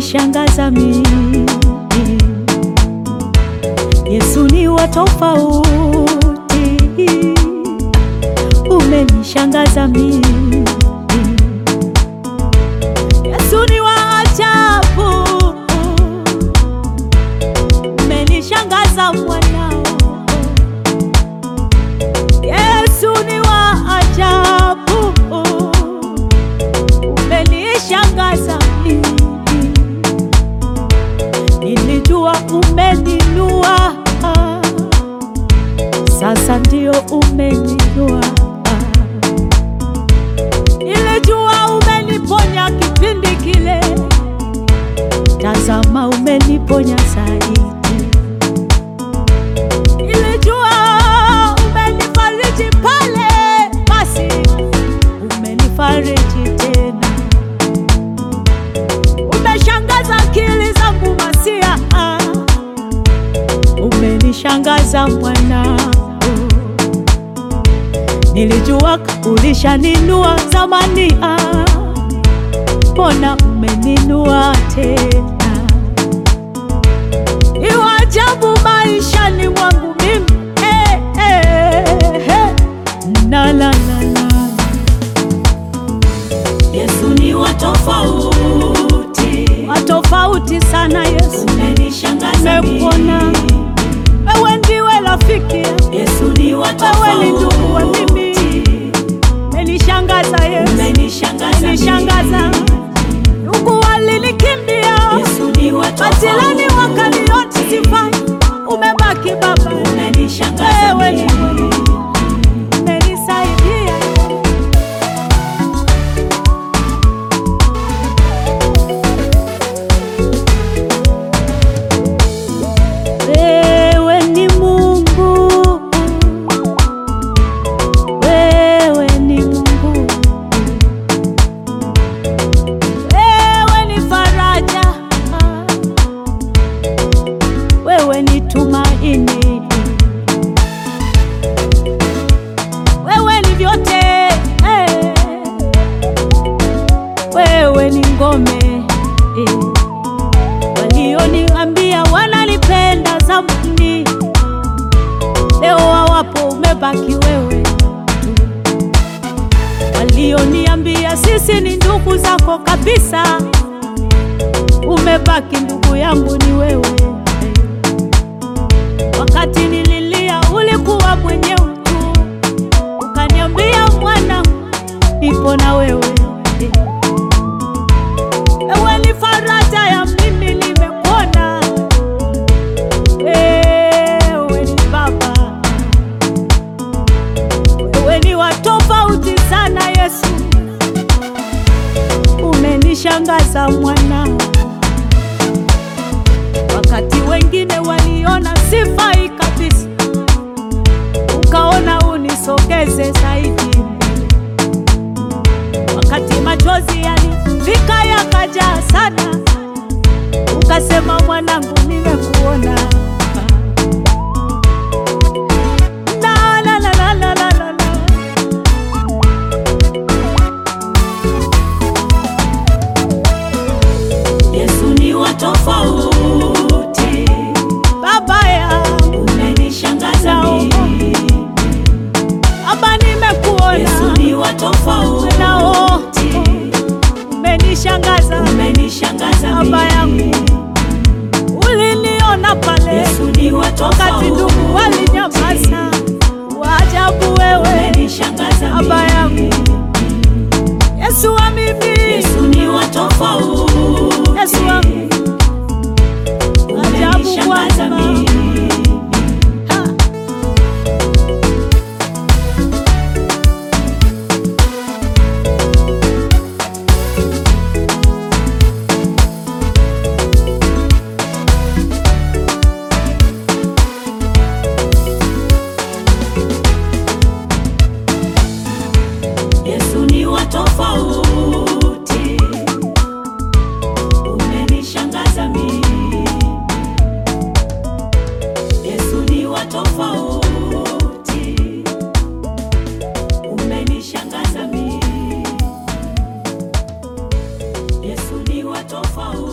umenishangaza mimi. Yesu ni wa tofauti, umenishangaza mimi. Yesu ni wa ajabu, umenishangaza mwanao. Yesu ni wa ajabu, umenishangaza mimi. Nilijua umeninua, sasa ndio umeninua. Nilijua umeniponya kipindi kile, tazama umeniponya zaidi. Nilijua umenifariji pale, basi umenifariji tena. Umeshangaza akili zangu Masia, umenishangaza mwanao. Nilijua ulishaninua zamani, ah, mbona umeninua tena? Ni wa ajabu maishani mwangu mimi eh, eh, eh. Na, la, la, la. Yesu ni wa tofauti, wa tofauti sana Yesu, umenishangaza nimekuona mimi. wewe ndiwe rafiki yangu, Yesu ni wa wewe ni ndugu wa mimi, tofauti, umenishangaza Yesu, umenishangaza umenishangaza. mimi. Ndugu walinikimbia, Yesu ni wa majirani tofauti, wakaniona sifai, umebaki Baba, umenishangaza wewe ni mimi. umenisaidia. Wewe ni Mungu, wewe ni Mungu, wewe ni faraja, wewe ni tumaini, wewe ni vyote, eh. wewe ni ngome eh. Walioniambia wananipenda zamani, leo hawapo, umebaki wewe tu. Walioniambia sisi ni ndugu zako kabisa, umebaki ndugu yangu ni wewe. Wakati nililia ulikuwa mwenyewe tu, ukaniambia mwana, nipo na wewe Ewe ni faraja ya mimi nimekuona, wewe ni Baba, wewe ni wa tofauti sana Yesu, umenishangaza mwana. Wakati wengine waliona sifai kabisa, ukaona unisogeze zaidi mbele wakati machozi yalifika yakajaa sana, ukasema mwanangu, nimekuona. La, la, la, la, la, la, la, la. Yesu ni wa tofauti, Baba yangu, umenishangaza mimi. Baba, Yesu nimekuona ni wa tofauti, nao umenishangaza umenishangaza Baba yangu, mimi. uliniona pale Yesu ni wa wakati ndugu tofauti, walinyamaza. Waajabu wewe umenishangaza Baba yangu. mimi. Yesu wa mimi, Yesu ni wa tofauti, Yesu wangu, ajabu umenishangaza Bwana. mimi. Ha. Yesu ni wa tofauti, umenishangaza mimi. Yesu ni wa tofauti, umenishangaza mimi. Yesu ni wa tofauti.